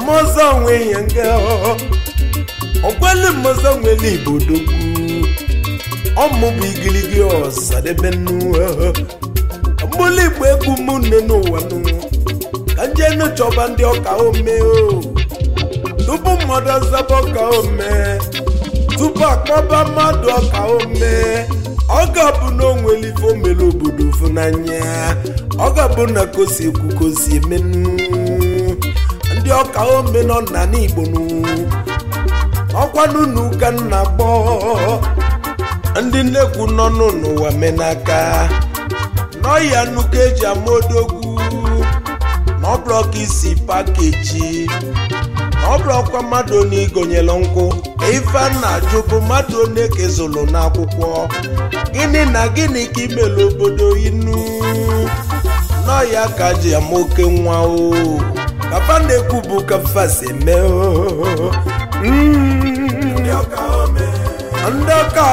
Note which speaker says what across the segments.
Speaker 1: ọmọọzọ onwe ya nga ọkweli mmọzọ nwere igbo dogwu ọmụbụ igirigi ọsadebe nnu mgbụlụ igbo egwu mụ nne n'ụwa nụ ka njenu chọba ndị ọka ome o tupu mmadụ azaba ọka ome tupu akpọba mmadụ ọka ome ọ ga-abụ na onwere ife omere obodo funanya ọ ga-abụ na kosi ekwu kosi emenu ndị ọka ome nọ na n'igbo nụ ọkwanụ na ụka nna gbọ ndị nnekwu nọ n'ụwa menaka n'ọya nnukwu eji ama odogwu n'ọblọk isi pakeji n'ọblọkwa mmadụ onye igonyere nkwụ ife a na-ajụ bụ mmadụ onye kezụlụ n'akwụkwọ gịnị na gịnị ka imere obodo inu n'ọya ka ji ama oke nwa o papa na-ekwu bụ kafa si eme o Mm. ndị ọka ome ndị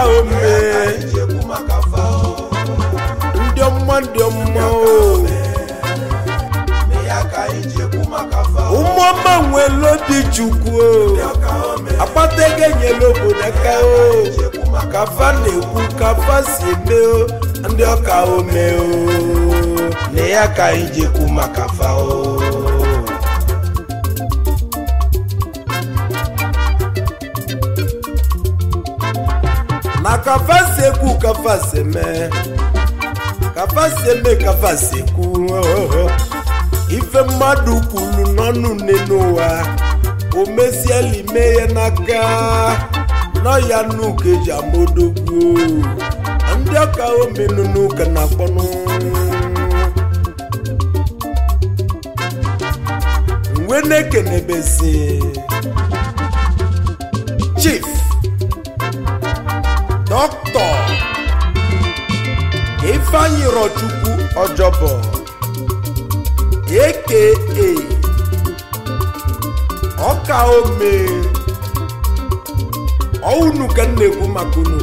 Speaker 1: ọma ndị ọma o ụmụọma nwere obi chukwu o akpata ego enyela obodo aka o kafa na-ekwu kafa si eme o ndị ọka ome o na ya ka anyị ji ekwu maka fa o na kafa si ekwu kafa si eme kafa si eme kafa si ekwu ife mmadụ kwuru n'ọnụ nne n'ụwa o mesiela ime ya n'aka nọ ya n'ụka eji amodogwu ndị ọka omenu n'ụka na-akpọnụ mgbe na-ekenebezi chief dọkịta ifeanyi rọchukwu ọjọbọ aka ọka ome ọunu ka m na-ekwu maka unu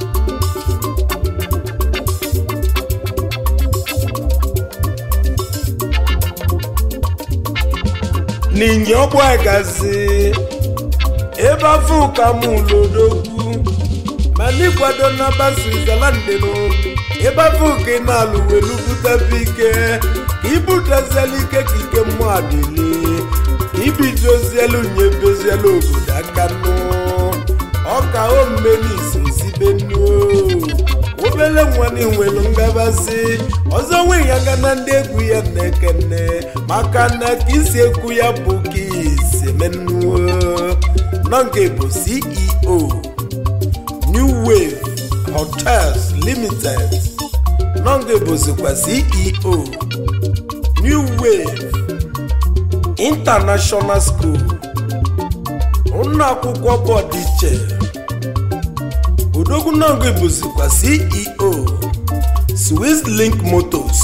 Speaker 1: n'inye ọgbọ gazi ebe afọ ụka m lodogwu ma n'ịkwado n'aba switzerland nụ ebe afọ ụka ị na-alụ welu butebe ike ka ibuteziela ike ka ike mmụọ adịle ka ibidozielu nye dozielu obodo aka nụ ọka omume n'isi osibe nnu obele nwanne nwelu ngabasị ọzọ nwe ya ga na ndị egwu ya na-ekene maka na ka isi ekwu ya bụ ka isi menuo nọ nke bụ ceo new wave hotels limited nọ nke bụzikwa ceo new wave international school ụlọ akwụkwọ bọọdụ iche odogwu nọngụ bụzikwa ceo swiss link motors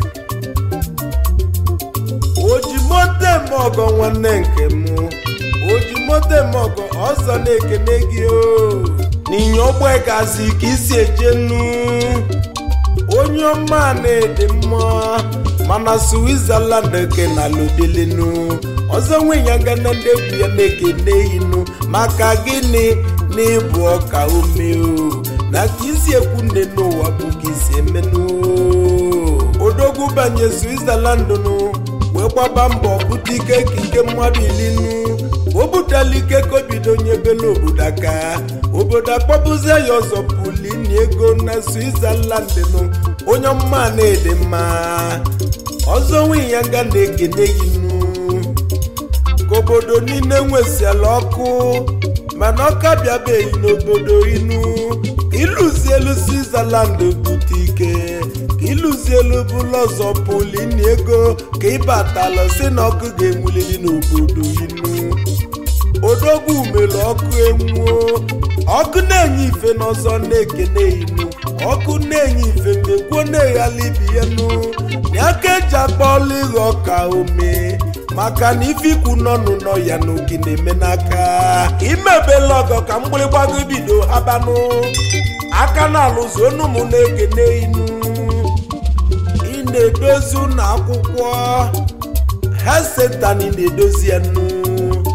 Speaker 1: ojimoto eme ọgọ nwanne nke m ojimoto eme ọgọ ọzọ na-ekene gị o n'inye ọgbọ gazi ka isi eje nnu onye ọma na-ede mma mana switzerland ke na lodelenu ọzọ nwe ya ga na ndị egwu ya na-ekene inu maka gịnị na ịbụ ọka ume o na ka isi ekwu nne n'ụwa bụ ka isi emenụ odogwu banye switzerland nụ wee gbaba mbọ bute ike ka ike mmadụ ilinu o butela ike ka obido nyebela obodo aka obodo akpọbụzie ya ọzọ pulini ego na switzerland nụ onye ọma na-ede mma ọzọ nwe ya nga na-ekene gị nụ ka obodo niile nwesiala ọkụ mana ọka bịabeghị n'obodo inu ka ịlụzielu switzerland bute ike ka ịlụzielu bụla ọzọ pulini ego ka ịbatala si na ọkụ ga-enwulili n'obodo inu odogwu mere ọkụ enwuo ọkụ na-enye ife n'ọzọ na-ekene inu ọkụ na-enye ife mgbe kwuo na-eghala ibi ya nụ na aka eji akpọọla ịghọ ọka ome maka na ife ikwu nọnụ nọ ya n'oge na-eme n'aka imebela ọgọ ka mgbịrịgbago bido habanụ aka na-alụzi onu m na-ekene inu ị na-edozi ụlọ akwụkwọ hesetani na-edozi ya nụ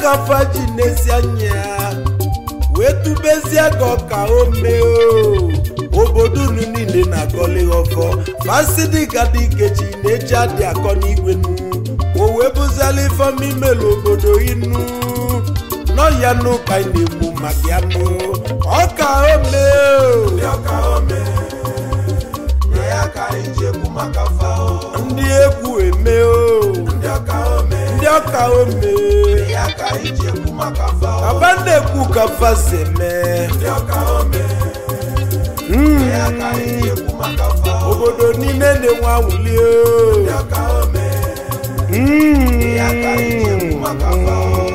Speaker 1: ka faji n'ezi anya wee tubezie ka ọka ome o obodo unu niile na-agọli ọfọ fasidi ka dị ikechi na-eji adị akọ n'igwe nu o wee bụziala ifeọma imelu obodo inu n'ọya n'ụka anyị na-ekwu maka ya nụ ọka ome o
Speaker 2: ndị ọka ome nye ya ka anyị ji ekwu maka fa o
Speaker 1: ndị egwu eme o
Speaker 2: ndị ọka ome
Speaker 1: ndị ọka ome
Speaker 2: nye ya ka anyị ji ekwu maka fa o
Speaker 1: aba na-ekwu ka fasi eme
Speaker 2: ndị ọka ome
Speaker 1: Mm.
Speaker 2: nye ya ka anyị ji ekwu maka fa o
Speaker 1: obodo niile na-enwe anwụli
Speaker 2: ndị
Speaker 1: o
Speaker 2: ọka ome
Speaker 1: Mm.
Speaker 2: nye ya ka anyị ji ekwu maka fa o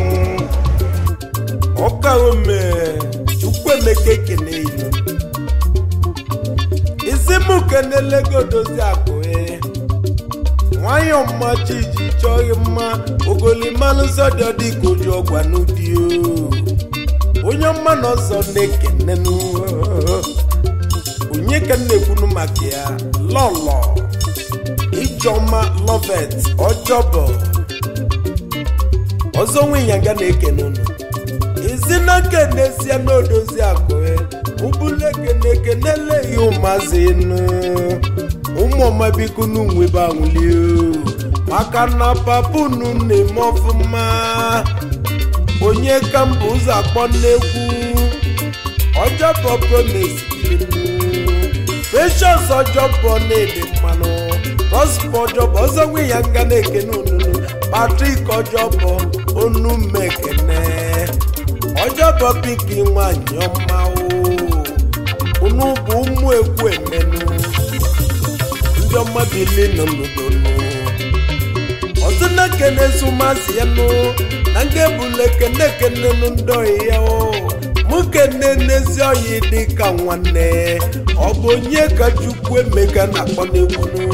Speaker 1: ọka ome chukwuemeka ekene ilu isi m kenelego dozi akụ e nwayọ mma chiji chọghị mma ogolimanụ nsọ dị ọdị ka oji ọgwa n'ụdị o onye ọma na ọzọ na-ekenenu onye ka m na-ekwunu maka ya lọlọ ijeọma lovet ọjọbọ ọzọ nwenyanga na-ekene unu izinaka n'ezie n'odozi akụ ụbụla ekene ekenele ihe ụmụazị enu ụmụọma biko n'unwebe anwụli maka na papa unu na-eme ọfụma onye ka mbụ ụzọ akpọ n'egwu ọjọbọ promise precious ọjọbọ na-ede mmanụ prosper ọjọbọ ọzọ nwe ya nga na-ekene ununu patrik ọjọbọ onu mmekene ọjọbọ piki nwanyị ọma o unu bụ ụmụ ekwu emenu ndị ọma bili nọ n'udonu ọtụ na-ekene zụmasị ya nụ na nga ebula ekene ekene nụ ndị oyi ya o mụ kene n'ezi oyi dị ka nwanne ọ bụ onye ka chukwu emeka na-akpọ n'egwu nụ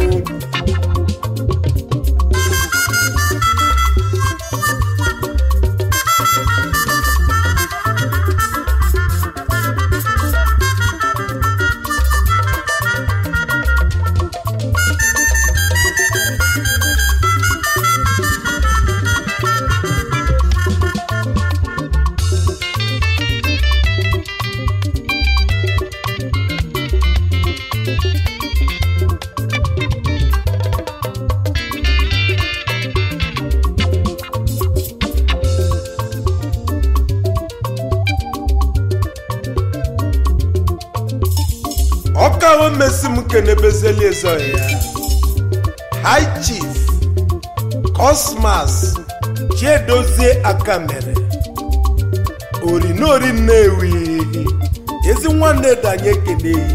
Speaker 1: ọkawo mesi m kenebezeli ezo ya high chief cosmas chiedozie aka mere orinori nnewi ezi nwanne danye keneyi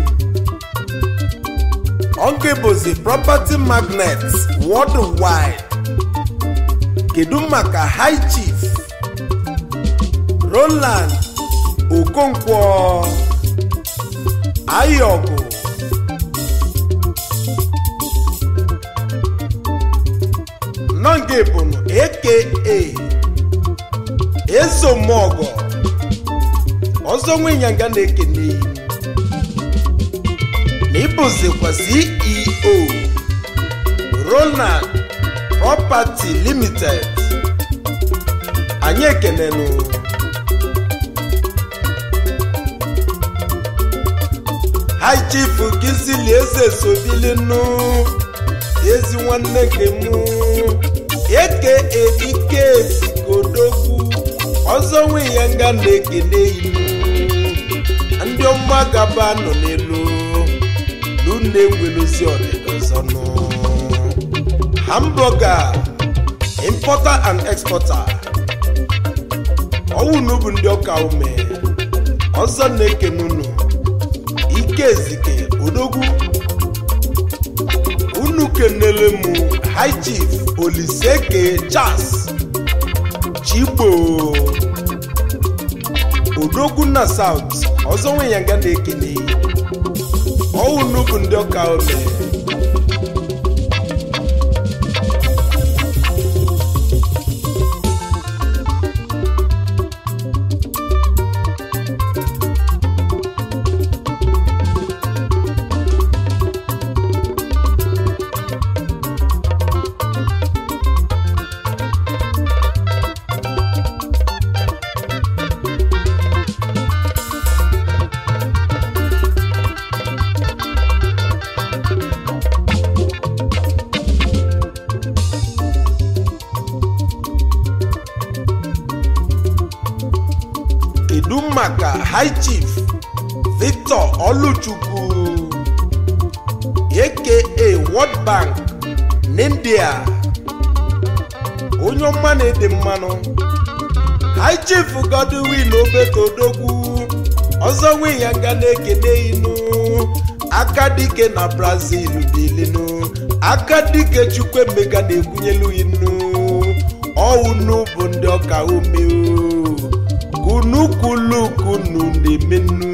Speaker 1: ọnke bụzi property magnet worldwide kedu maka high chief roland okonkwo ayọgụ nọnge bụnụ aka ezomọgọ ọzọ nwenyanga na-ekene na ịbụzikwa ceo ronald property limited anyị ekenenụ high chief kizili eze sobilinu ezi nwanne nke mụ eke ike kodokwu ọzọ nwe ya nga na-ekene inu ndị ọma gaba nọ n'elu lune ngweluzi ọdịda ọzọ nụ hamburger importer and exporter ọwụ n'ubu ndị ọka ume ọzọ na-ekene unu ike ezike odogwu unu kenele m high chief oliseke charles chigbo odogwu na south ọzọ nwe ya nga na-ekele ọwụ n'ubu ndị ọka ome kedu maka high chief victor oluchukwu aka world bank n'india onye ọma na-ede mmanụ high chief godwin obetodogwu ọzọ nwe ya nga na-ekene inu aka dike na brazil bilinu aka dike chukwuemeka na-ekwunyelu inu ọunu bụ ndị ọka ume kunu kwulu kunu na-emenu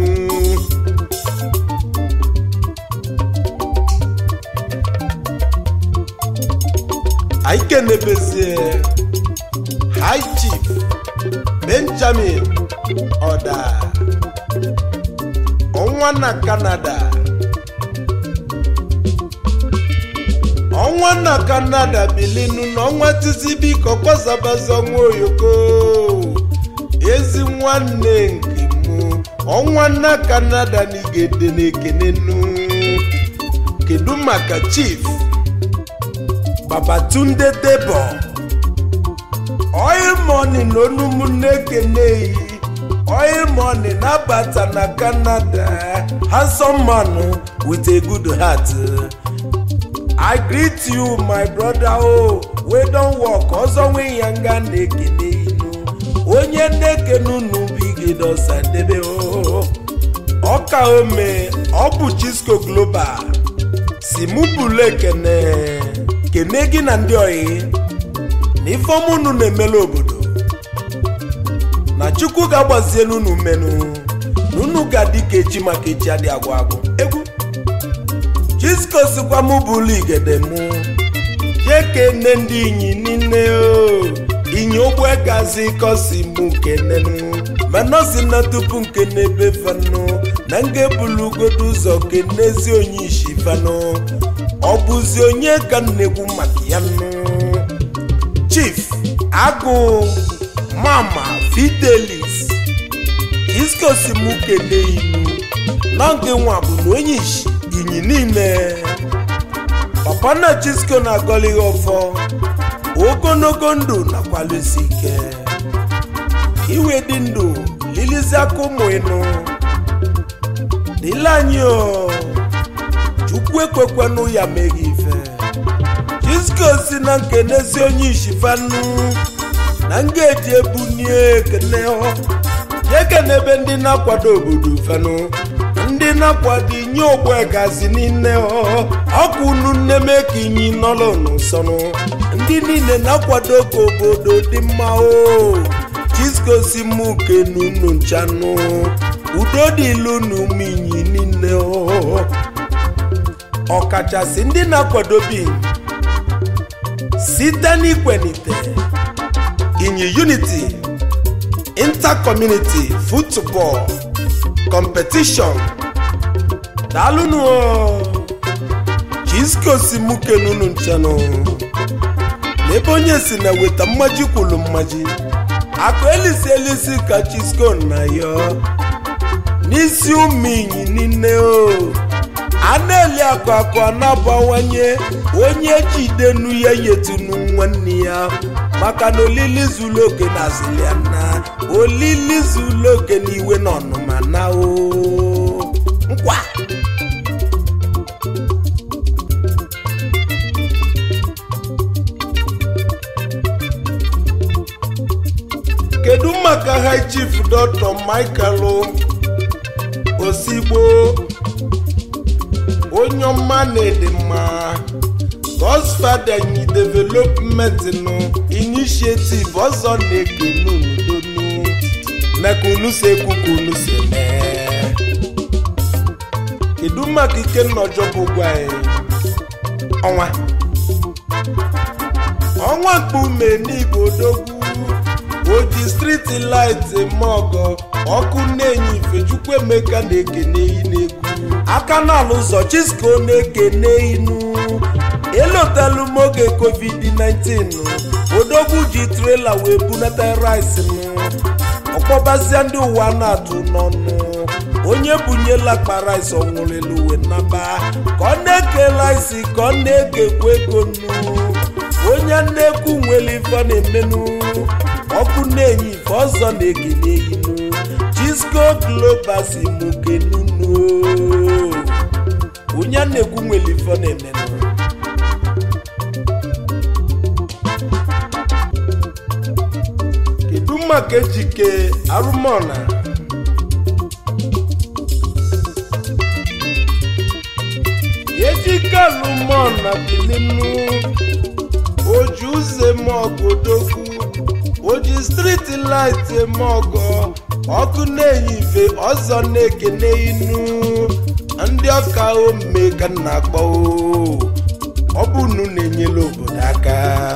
Speaker 1: anyị kenebezie high chief benjamin ọda ọnwa na canada ọnwa na canada bilinu na ọnwa tizi biko kwazabazi ọnwa oyoko ezi nwanne nke mụ ọnwa na canada na igede na ekenenu kedu maka chief babatunde debo oil money na onumu na-ekene oil money na-abata na canada handsome man with a good heart i greet you my brother o wey don work ọzọ nwe ya nga na-ekene inu onye na-ekene unu bụ igedosa debe o ọka ome ọ bụ chisco global si mụ bụlu ekene kene gị na ndị oyi na ifeọma unu na-emela obodo na chukwu ga-agbazielu unu mmenụ na unu ga-adị ka echi maka echi adị agwụ agwụ egwu chisko sikwa mụ bụlu igede mụ jee kene ndị inyi niile o inyi ogbe gazi kosi mụ kenenu manosi na tupu nkene ebe fanụ na nga ebulugodo ụzọ kenezi onye isi fanụ ọ bụzi onye ka nnekwu maka ya nụ chief agụ mama fidelis iskosi mụ kene inu na nke nwa bụ na onye isi inyi niile papa na chisko na-agọlighị ọfọ ogologo ndụ nakwalụsi ike iwe dị ndụ lilizi aka ụmụ ịnụ dịle anyị o chukwu ekwekwenụ ya meghị ife chisko si na nkenezi onye ishifanu na nga eji ebunie ekene ekene ebe ndị na-akwado obodo fenụ ndị na-akwado inye ogbe gazi niile ọkụ unu nne mee ka inyi nọlụ n'ụsọnụ ndị niile na-akwado ka obodo dị mma o chisko si mụ kenu unu nchanụ udo dịlu na ụmụ inyi niile ọkachasị ndị na-akwado bi site n'ikwenite inyi unity intercommunity football competition daalụnụ chisko si mụ kenunu nchanụ n'ebe onye si na weta mmaji kwulu mmaji akụ elisi elisi ka chisko na yo n'isi ụmụ inyi niile o a na-eli akụ akụ a na-abawanye onye jidenu ya yetunu nwanne ya maka na olili zuru oke na aziliana olili zuru oke na iwe na ọnụma na o nkwa kedu maka high chief dr michael osigbo onye ọma na-ede mma godfather nyi development nụ initiative ọzọ na-ekenu n'udonu maka unu si ekwu ka unu si mee kedu maka ike nnọjọ bụ gwa anyị ọnwa ọnwa mkpume n'igbo odogwu oji striti light eme ọgọ ọkụ na-enye ifechukwu emeka na-ekene iyi n'egwu aka n'ala ụzọ chisko na-ekene inu elotelu m oge covid-19 odogwu ji trela wee bunata rice nụ ọkpọbazia ndị ụwa na-atụ n'ọnụ onye bunyela akpa rice ọnwụrụelu uwe naba ka ọ na-eke rice ka ọ na-ekekwa ego nnu onye nnekwu nwere ife ọ na-emenụ ọkụ na-enye ife ọzọ na-ekene inu disco global si mụ kenunu onye a na-ekwu nwere ife ọ na-emenụ kedu maka ejike arụmọna ejike arụmọna bilinu oji ụzọ eme ọgụ odogwu oji striti light eme ọgọ ọkụ na-enye ife ọzọ na-ekene inu ndị ọka ome ka m na-akpọ o. ọ bụ unu na-enyere obodo aka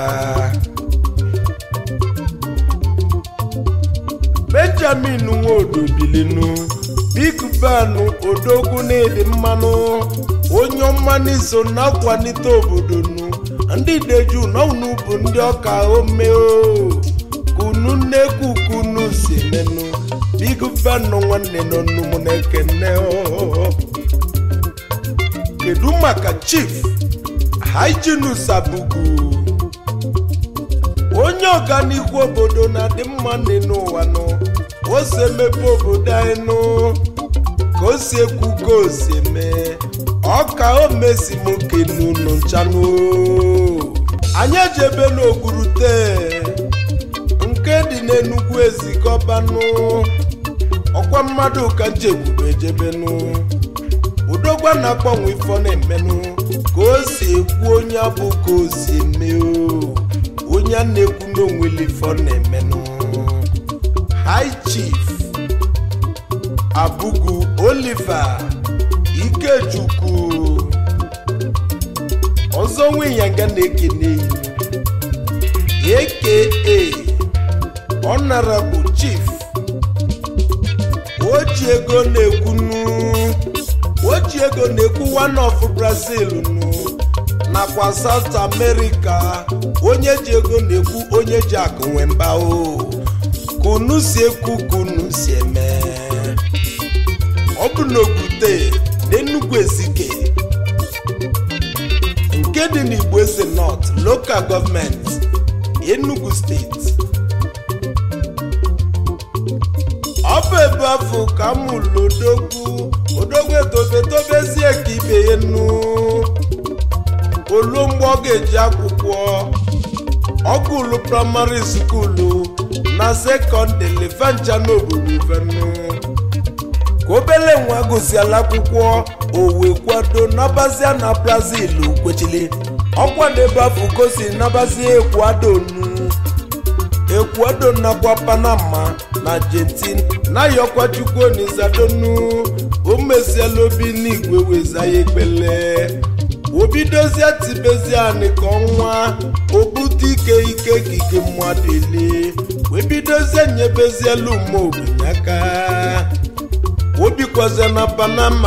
Speaker 1: benjamin nwodo bilinu big ban odogwu na-edi mmanụ onye ọma n'iso na-akwalite obodo nu ndị deju n'ọnụ bụ ndị ọka ome o kunu nnekwu kunu si menụ big ban nwanne n'ọnụ m na-ekene o kedu maka chief hyginus abugu onye ọganihu obodo na-adị mma nne n'ụwa nụ o si emepe obodo anyị nụ ka o si ekwu ka o si eme ọka o mesi m kenunu nchanụ anyị ejebe n'ogurute nke dị n'enugwu ezikọbanụ ọkwa mmadụ ka njekwube ejebenụ udogwa na-agbanwe ife ọ na-emenụ ka o si ekwu onye abụ ka o si eme o onye a na-ekwu n'onwele ife ọ na-emenụ high chief abugu oliver ikechukwu ọzọ nweyanga na-ekene ihu aka honorable chief oji ego na-ekwunu oji ego na-ekwu one of brazil nụ nakwa south america onye ji ego na-ekwu onye ji akụ nwe mba o kunu si ekwu kunu si eme ọ bụ n'okwute n'enugwu ezike nke dị n'igbo eze north local gọọmenti enugu steeti ọ bụ ebe afọ ka m mụrụ odogwu odogwu etobetobezie ka ibe ya nu olu mgbe ọ ga-eji akwụkwọ ọgụlụ praịmarị skuulu na sekọndịrị vancha n'obodo ivenu ka obele nwa gụsiala akwụkwọ o wee kwado nabazia na brazil kwechili ọkwa n'ebe afọ gosi nabazia ekwadonu ekwado nakwa panama na argentina na-ayọkwa chukwu onizadonu o meziela obi n'igwe weza ya ekpele obidozie tibezie anị ka ọnwa obute ike ike kike mmadụ ele webidozie nyebeziela ume ogbenye aka obikwazie na panama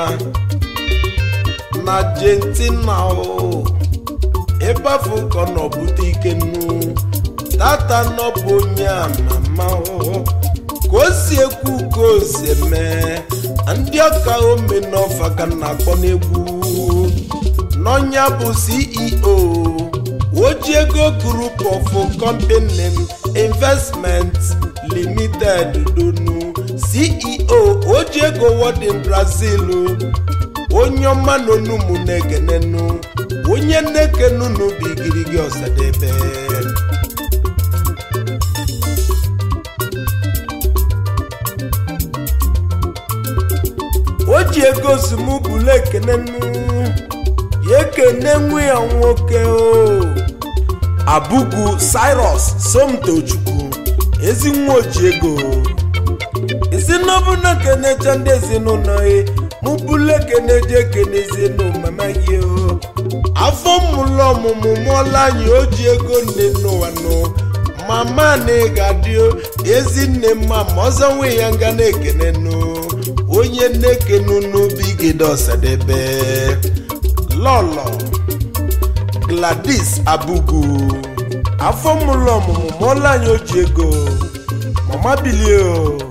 Speaker 1: na argentina o ebe afọ ka ọ nọ bute ike nnu tata nọbụ onye amama o ka o si ekwu ka o si eme ndị ọka ome n'ọfa ka na-akpọ n'egwu n'ọnya bụ ceo oji ego group of company investment limited donu ceo oji ego wọdin brazil onye ọma n'onumu na-ekenenu onye nnekenunu bụ igirigi ọsadebe o ji ego zumubulu ekene nnu ya ekene nwe ya nwoke o abugu cyrus somtochukwu ezi nwa oji ego ezinọbụ na kenecha ndị ezinụlọ ya mụbulu ekene ji ekenezie n'omama gị o afọ mmụlụ ọmụmụ mụọla anyị o ji ego nne n'ụwa nụ mama na ị ga-adị ezi nne mma ma ọzọ nwe ya nga na-ekene nụ onye nnekenu n'ubi igede ọsadebe lọlọ gladys abugu afọ mụlụ ọmụmụ mụọla anyị oji ego mama bilie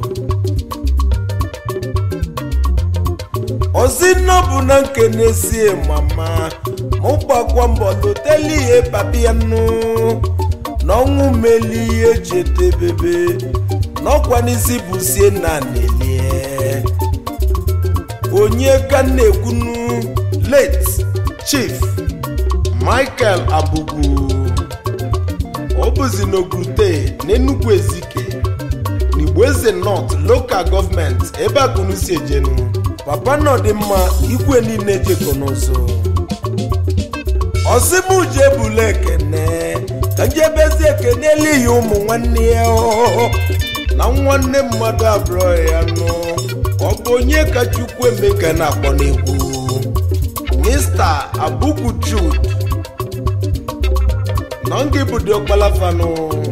Speaker 1: ozinọ bụ na nkenesie mama mụ gbakwa mbọ loteli ihe papi ya nụ na ọnwụ meli ihe eji etebebe n'ọkwa n'isi bụ sie na nelie onye ka na-ekwunu late chief michael abugu ọ bụzi n'okrute n'enugwu ezike n'igbo eze north local gọọmenti ebe akụnụ si ejenu papa nọ dị mma igwe niile jekọ n'ụzọ ọsịmuje bụla ekene ka njebezi ekene elihi ụmụ nwanne ya ọ na nwanne mmadụ abụọ ya nụ ọ bụ onye ka chukwu emeka na-akpọ n'egwu mr abuku jude nọ ngị bụ diọkpala fanụ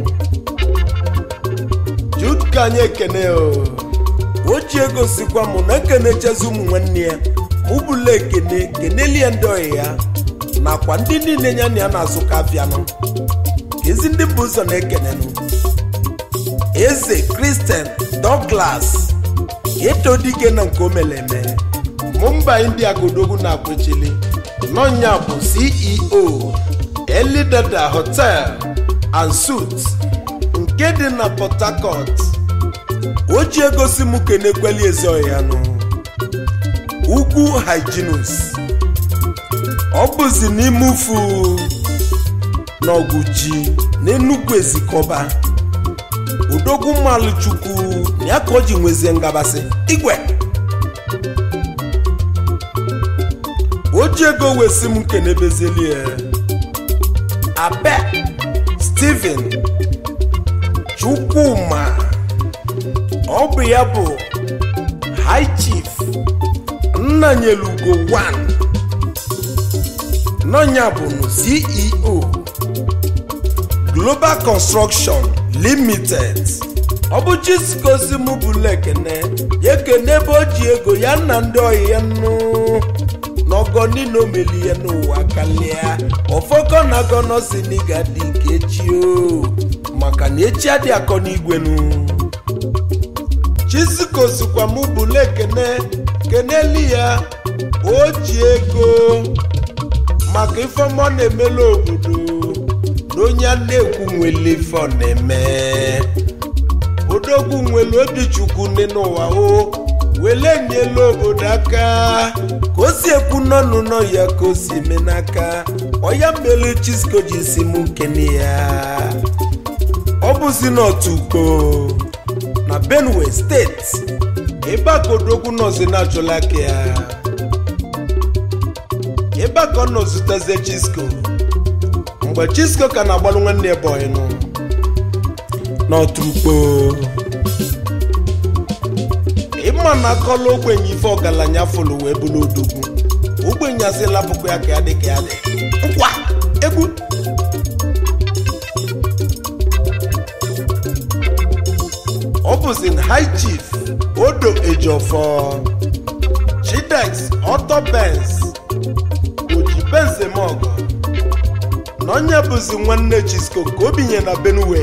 Speaker 1: jude ka anyị ekene o ochie gosikwa mụ na ekenechezi ụmụ nwanne ya mụ bụla ekene kenelie ndị ọyị ya nakwa ndị niile ya na ya na-azụ ka afịanụ ka ezi ndị bụ ụzọ na-ekenenụ eze kristian douglas eto dike na nke omeleme mumba india godogwu na-akwechili nọnya bụ ceo elidada hotel and suits nke dị na port harcourt o ji egosi m kenekweli ezeoyanụ ugwu hyginus ọ bụzi n'ime ufu n'ọgụ ji n'enugwu ezikọba odogwu mmalụ chukwu na ya ka o ji nwezie ngabasị igwe o ji ego wesi m kenebezelie abe steven chukwuma ọ bụ ya bụ high chief nnanyelugo 1 nọnya bụ ceo global construction limited ọ bụ chiskosi m bụla ekene ya ekene ebe o ji ego ya na ndị ọyị ya nụ n'ọgọ niile omeli ya n'ụwa kalịa ọfọkọ na agọnọ si n'iga dị ka echi o maka na echi adị akọ n'igwenu chisikosikwa m bụla ekene keneli ya o ji ego maka ifeọma na-emela obodo na onye a na-ekwu nwere ife ọ na-eme odogwu nwere obi chukwu nne n'ụwa o wele nyela obodo aka ka o si ekwu n'ọnụ nọ ya ka o si eme n'aka ọya mmelu chisko ji si m nkene ya ọ bụzi n'otu ukpo na benue steeti ebe a ka odogwu nọzi na-achọla aka ya ebe a ka ọ nọ zuteze chisko mgbe chisko ka na-agbalụ nwanne bọị nụ n'ọtụrụkpo ịma na akọla ogbenye ife ọgaranya fụlụ wee bụrụ odogwu ogbenye asị lapụkụ ya ka ya dị ka ya dị nkwa egwu ọ bụzi high chief odo ejiofor chidex otobens oji benzemogo na onye bụzi nwanne chisco ka o binye na benue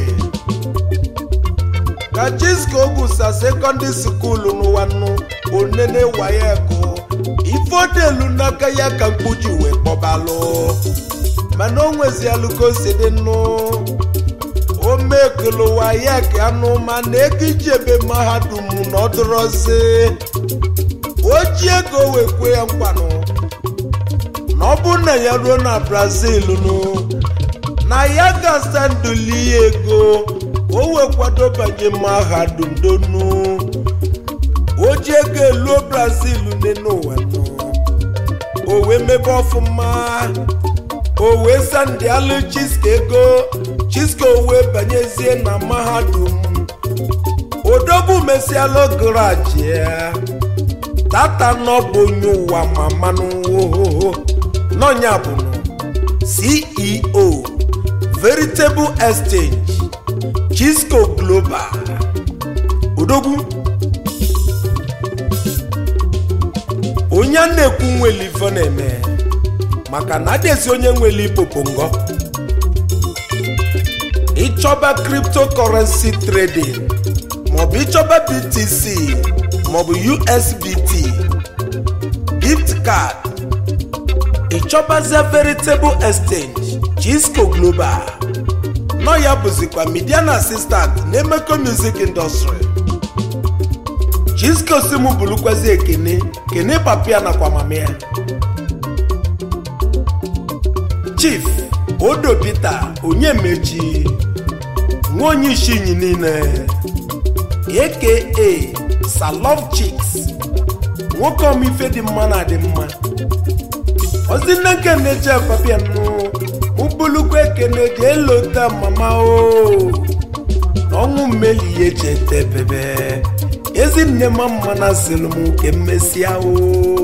Speaker 1: ka chisco gụsa sekọndị skuulu n'ụwa nnu onene wayeko ifodelu n'aka ya ka mkpuji wee kpọbalụ mana o nwezialụ ka o si dị nnụ o mekulu wayek anụ mana ego iji ebe mahadum na ọ dụrọzi o ji ego wee kwe ya nkwanụ na ọ bụ na ya ruo na brazil nụ na ya gasa nduli ya ego ka o wee kwado banye mahadum donu o ji ego eluo brazil nne n'ụwa nụ o wee mebe ọfụma o wee sandị alụ chisko ego chisko wee banyezie na mahadum odogwu mesialụ garaji ya tata nọ bụ onye ụwa ma manụ ohoho n'ọnya bụ ceo veritable exchange chisco global odogwu onye a na-ekwu nwere ife na-eme maka na adịezi onye nwere ipopongo ịchọba cryptocurrency trading maọbụ ịchọba btc maọbụ usbt gift card ịchọbazie veritable exchange chisco global nọ ya bụzikwa midian assistant na emeko music industry chiskosim bụrụkwazi ekene kene papia nakwa mama ya chief odo peter onyemechi nwa onye ishinyi niile aka salov chicks nwoke ọmife dị mma na adị mma ozi nne nke na-eje papia nụ mụbulukwa ekene ji elota mama o ọnwụ mmeli ya echete bebe ezinne ma mma na sịrị m nke mmesịa o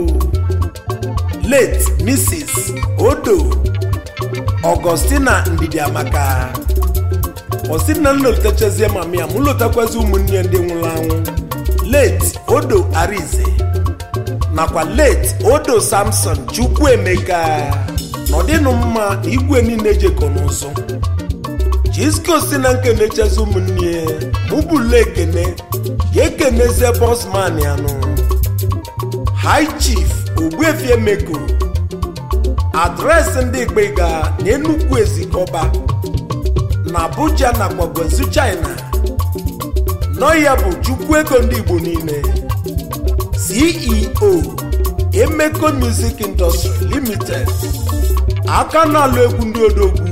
Speaker 1: late mrs odo ọgọstina ndidi amaka osi na nlotechazie mama ya mụ lotakwazi ụmụnne ya ndị nwụrụ anwụ late odo arize nakwa late odo samson chukwuemeka na ọdịnụ mma na igwe niile jekọ n'ụzọ jisko si na nkenechazi ụmụnne ya mụbụla ekene ya ekenezie bosman ya nụ high chief ogbuefi emeko adreesị ndị gbega na enugwu ezikọba na abuja nakwa gwazu china nọ ya bụ chukwu ego ndị igbo niile ceo emeko music industry limited aka na-alụ egwu ndị odogwu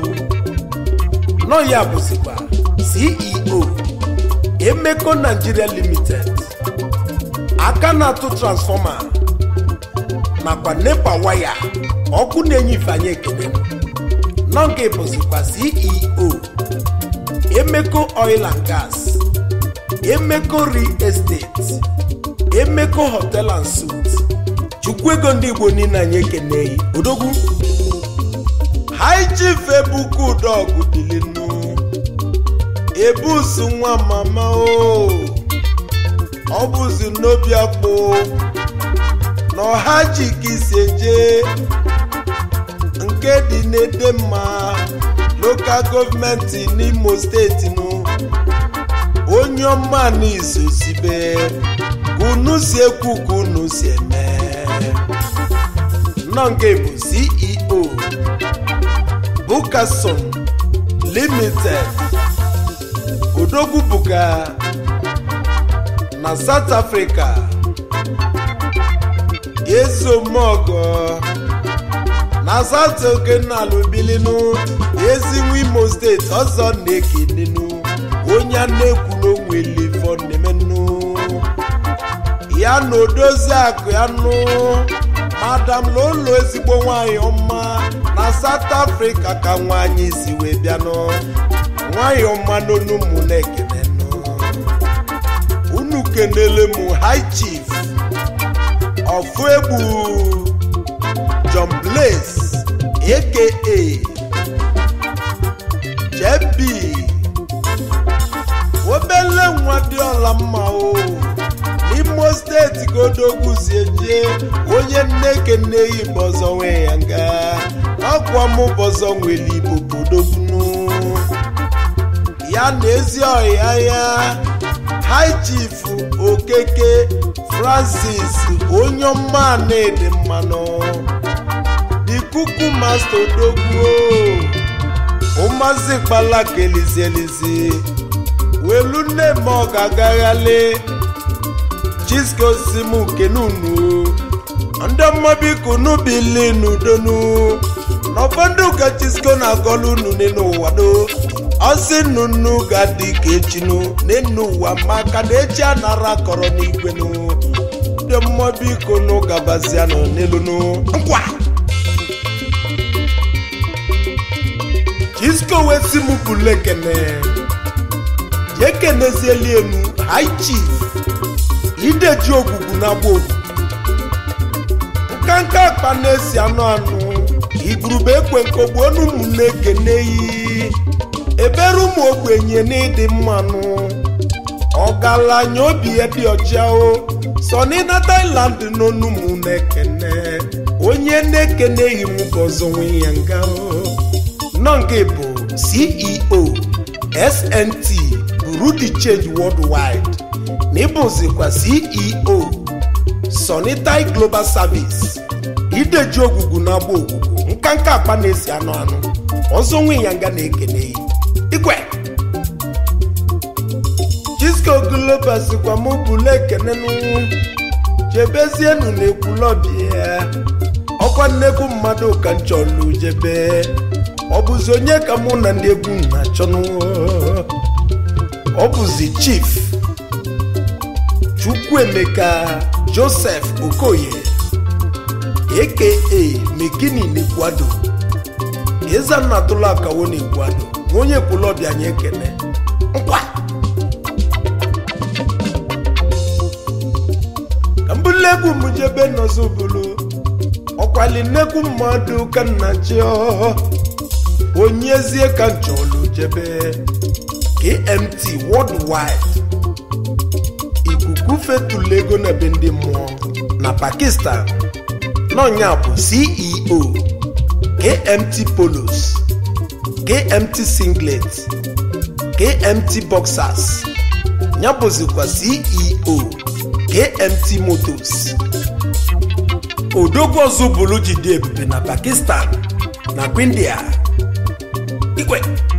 Speaker 1: nọ ya bụzikwa ceo emeko nigeria limited aka na-atụ transfọma nakwa nepa waya ọkụ na-enye ifeanyị ekene nọ nke bụzikwa ceo emeko oil and gas emeko real estate emeko hotel and suit chukwu ego ndị igbo niile anyị ekeneghị odogwu high chief ebuka udogwu dilinu ebusu nwa mama o ọ bụzi n'obi akpụ na ọha ji ka isi eje nke dị n'edemma lokal gọọmenti n'imo steeti nụ onye ọma n'izu sibe ka unu si ekwu ka unu si eme nọ nke bụ ceo bukason limited odogwu buka na south africa ezomogo na south okenala bilinu ezinwe imo steeti ọzọ na-ekenenu onye a na-ekwu n'onwelifọ nemenu ya na odozi akụ ya nụ madam lolo ezigbo nwanyị ọma na south africa ka nwanyị si wee bịanụ nwanyị ọma n'onu mụ na-ekenenụ unu kenele m high chief ọfụ egbu john blaze aka jb obele nwa dị ọla mma o n'imo steeti ka odogwuzie jee onye nneke nneyi bọzọ nwe ya nga ọkwa mụ bọzọ nwere igbo bodogwunu ya na ezi ọhịa ya high chief okeke francis onye ọma na-ede mmanụ ikuku masta odogwu ụmazị kpala ka elizielizi welu nne m ọ ga-agaghali chisko simu kenunu ndị mmabiko n'ubili n'udonu n'ụfọdụ ka chisko na-agọlu unu n'ụwa do ọsị nnụnụ ga-adị ka echinu n'enu ụwa maka na echi anara kọrọ n'igwenu ndị mmabiko nụ gabazianụ n'elunu nkwa chisko wee si m bụlu ekene jee kenezieli enu high chief ideji ogwugwu na agba ogwu nkanka akpa na-esi anụ anụ igurube ekwe nkogbu onu ụmụnne ekeneyi ebere ụmụ ogbenye n'ịdị mmanụ ọgaranya obi ya dị ọcha o sọni na Thailand n'onu mụ na-ekene onye na-ekeneghị m bọzọ nwe ya nga o nọ nke bụ ceo snt burudi change worldwide na ịbụzikwa ceo sonitai global service ideji ogwugwu na agba ogwugwu nkanka akpa na-esi anụ anụ ọzọ nwe ya nga na-ekene disco global sikwa mụ bụla ekenenụ jebezienu na-ekwulọbịa ọkwa nnekwu mmadụ ka m chọlụ jebe ọ bụzi onye ka mụ na ndị egwu na-achọnụ ọ bụzi chief chukwuemeka joseph okoye aka mekini n'ekwado ezanna atụla akawo n'ekwado ma onye kwulọbịa anyị ekene nkwa ka mbụla egwu m jebe nọzọ bụrụ ọkwali nnekwu mmadụ ka nna chi onyezie ka nchọlụ jebe kmt worldwide ikuku fetụlụ ego na be ndị mmụọ na pakistan n'ọnya bụ ceo kmt polos kmt singlet kmt boxers ya bụzikwa ceo kmt motos odogwu ọzọ bụrụ jide ebube na pakistan na india igwe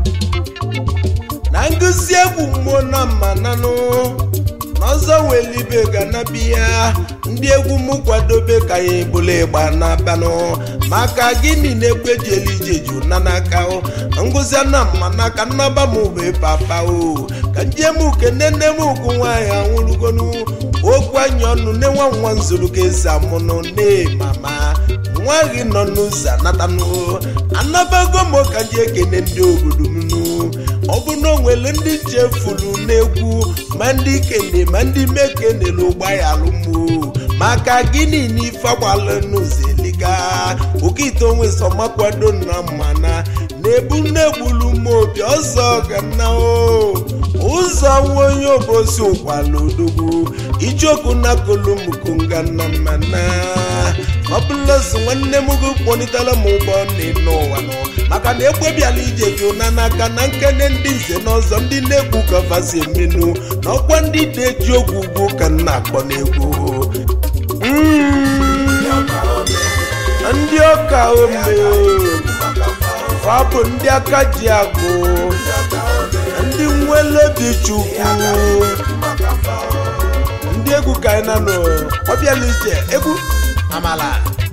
Speaker 1: na ngụzi egwu mmụọ na mmananụ n'ọzọ welibe ga na biya ndị egwu m kwadobe ka ya ebula ịgba na-abanụ maka gịnị na-egwu eji elu ije ju na n'aka o ngụzi na mma n'aka nnaba m bụ papa o ka njem kene nne m ugwu nwaanyị anwụrụgonu okwu anya ọnụ nne nwa nwa nzuru ka esi amụnụ nne mama nwa gị nọ n'ụzọ anatanụ anabago m ka ji ekene ndị obodo m nụ ọ bụ na o nwere ndị chefuru n'egwu ma ndị kene ma ndị mekenere ụgbọala mụ maka gịnị na ife agbala n'ụzọ eliga okite onwe so makwado na mmana na-ebu nnegbulu m obi ọzọ ga nna o ụzọ nwa onye obosi ụkwala odogwu ichoku na kolumukunga na mmana ọbụlọsi nwanne m gị kpọlitela m ụgbọ n'ịnụ ụwa nọ maka na ekwebiala ije gị ụna n'aka na nkene ndị nze n'ọzọ ndị na-egwu gavazi emenu na ọkwa ndị na-eji ogwu ugwu ka m na-akpọ n'egwu ndị ọka ome fa bụ ndị aka ji agụ ndị nwelebi chukwu ndị egwu ka anyị na nọ ọbịala ije egwu amala